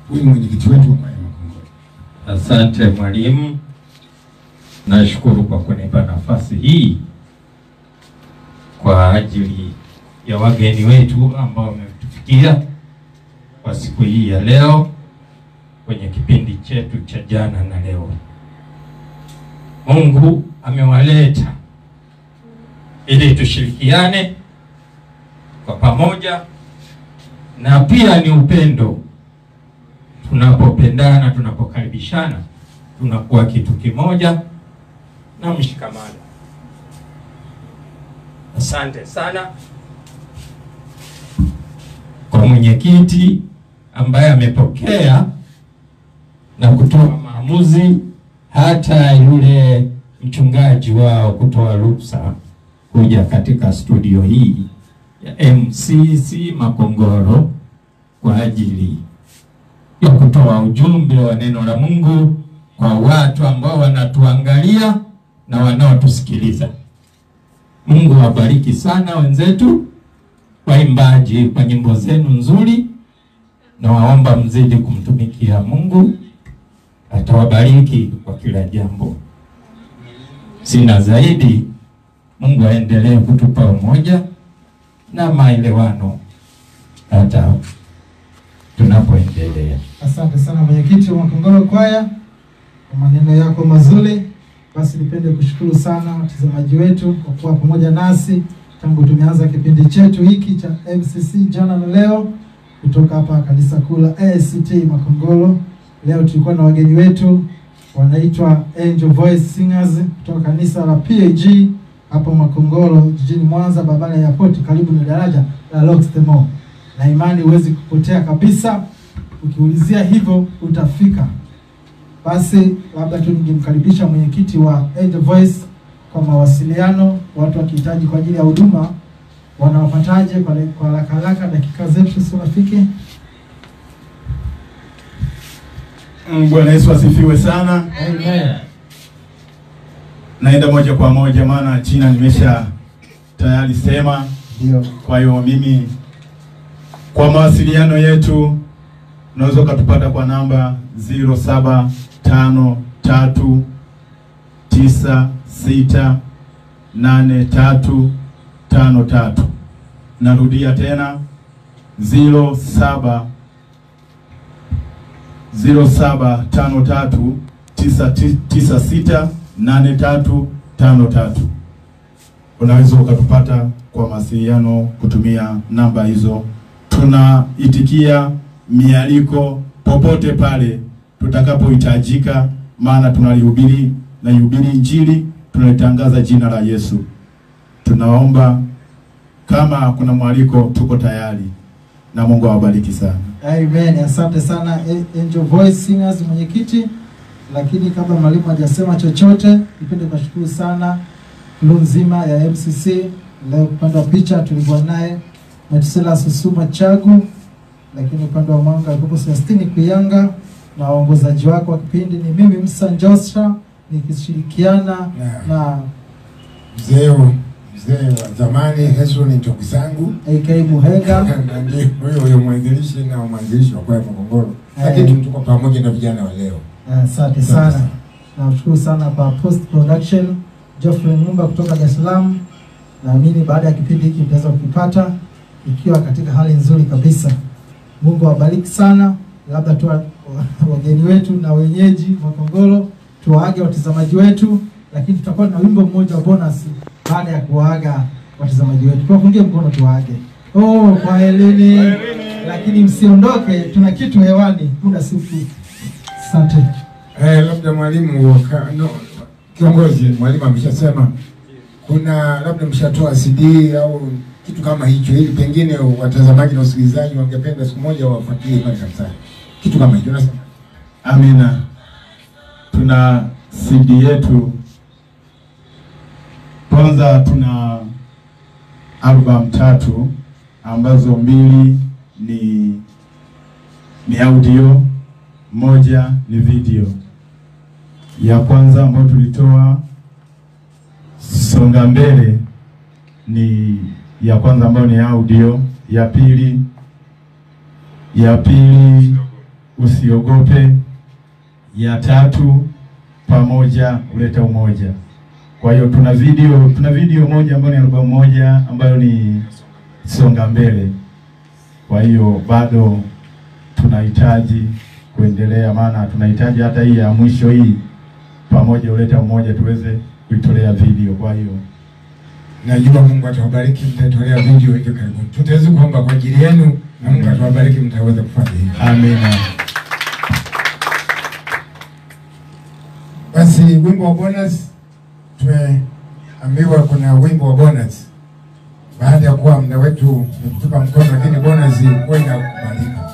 huyu mwenyekiti wetu wa kwaya Makongoro. Asante mwalimu, nashukuru kwa kunipa nafasi hii kwa ajili ya wageni wetu ambao wametufikia kwa siku hii ya leo kwenye kipindi chetu cha jana na leo. Mungu amewaleta ili tushirikiane kwa pamoja, na pia ni upendo tunapopendana, tunapokaribishana, tunakuwa kitu kimoja na mshikamano. Asante sana kwa mwenyekiti ambaye amepokea na kutoa maamuzi, hata yule mchungaji wao kutoa ruhusa kuja katika studio hii ya MCC Makongoro kwa ajili ya kutoa ujumbe wa neno la Mungu kwa watu ambao wanatuangalia na wanaotusikiliza. Mungu awabariki sana wenzetu waimbaji kwa nyimbo zenu nzuri, na waomba mzidi kumtumikia Mungu, atawabariki kwa kila jambo. Sina zaidi. Mungu aendelee kutupa umoja na maelewano hata tunapoendelea. Asante sana mwenyekiti wa Makongoro Kwaya kwa maneno yako mazuri. Basi nipende kushukuru sana watazamaji wetu kwa kuwa pamoja nasi tangu tumeanza kipindi chetu hiki cha MCC jana na leo kutoka hapa kanisa kuu la ACT Makongoro. Leo tulikuwa na wageni wetu wanaitwa Angel Voice Singers kutoka kanisa la PAG hapo Makongoro jijini Mwanza, barabara ya airport karibu na daraja la Loxtemo, na imani huwezi kupotea kabisa. Ukiulizia hivyo utafika. Basi labda tu ningemkaribisha mwenyekiti wa Angel Voice kwa mawasiliano, watu wakihitaji kwa ajili ya huduma wanawapataje? Kwa kwa haraka haraka, dakika zetu si rafiki. Mm, Bwana Yesu asifiwe sana. Amen. Naenda moja kwa moja, maana jina nimesha tayari sema. Ndio. Kwa hiyo mimi, kwa mawasiliano yetu unaweza ukatupata kwa namba 0753968353. Narudia tena 07 0753968353. Unaweza ukatupata kwa mawasiliano kutumia namba hizo. Tunaitikia mialiko popote pale tutakapohitajika, maana tunalihubiri na ihubiri Injili, tunalitangaza jina la Yesu. Tunaomba kama kuna mwaliko, tuko tayari, na Mungu awabariki sana. Amen. Asante sana A- Angel Voice Singers mwenyekiti. Lakini kabla mwalimu hajasema chochote, nipende kuwashukuru sana crew nzima ya MCC. Leo upande wa picha tulikuwa naye Metusela Susuma Chagu, lakini upande wa mwanga alikuwa Celestine Kuyanga na waongozaji wako wa kipindi ni mimi Musa Joshua nikishirikiana Yeah. na Mzee mzee wa zamani Hesron Ntokisangu AK Muhenga. na ndiye huyo huyo mwanzilishi na mwanzilishi wa kwaya Makongoro, lakini tuko pamoja na vijana wa leo. Asante sana. Namshukuru sana kwa post production Geoffrey Mumba kutoka Dar es Salaam. Naamini baada ya kipindi hiki mtaweza kukipata ikiwa katika hali nzuri kabisa. Mungu awabariki sana. Labda tu wa- wageni wetu na wenyeji Makongoro tuwaage watazamaji wetu, lakini tutakuwa na wimbo mmoja wa bonus baada ya kuwaaga watazamaji wetu. Tuwapungie mkono tuwaage. Oh, kwa heleni. Lakini msiondoke, tuna kitu hewani muda si mfupi. Asante. Eh, labda mwalimu waka- no, kiongozi mwalimu ameshasema kuna labda mshatoa CD au kitu kama hicho, ili pengine watazamaji na wasikilizaji wangependa siku moja wafuatilie pale kanisani, kitu kama hicho. Unasema Amina. Tuna CD yetu. Kwanza tuna album tatu ambazo mbili ni ni audio, moja ni video. Ya kwanza ambayo tulitoa songa mbele ni ya kwanza ambayo ni audio, ya pili ya pili usiogope, ya tatu pamoja huleta umoja. Kwa hiyo tuna video tuna video moja ambayo ni albamu moja ambayo ni songa mbele. Kwa hiyo bado tunahitaji kuendelea, maana tunahitaji hata hii ya mwisho hii pamoja huleta umoja tuweze kuitolea video. Kwa hiyo Najua Mungu atawabariki, mtatolea video hivi karibuni. Tutaweza kuomba kwa ajili yenu na Mungu atawabariki, mtaweza kufanya hivyo. amina. Basi wimbo wa bonus, tumeambiwa kuna wimbo wa bonus baada ya kuwa muda wetu umetupa mkono, lakini bonus huwa inakubalika.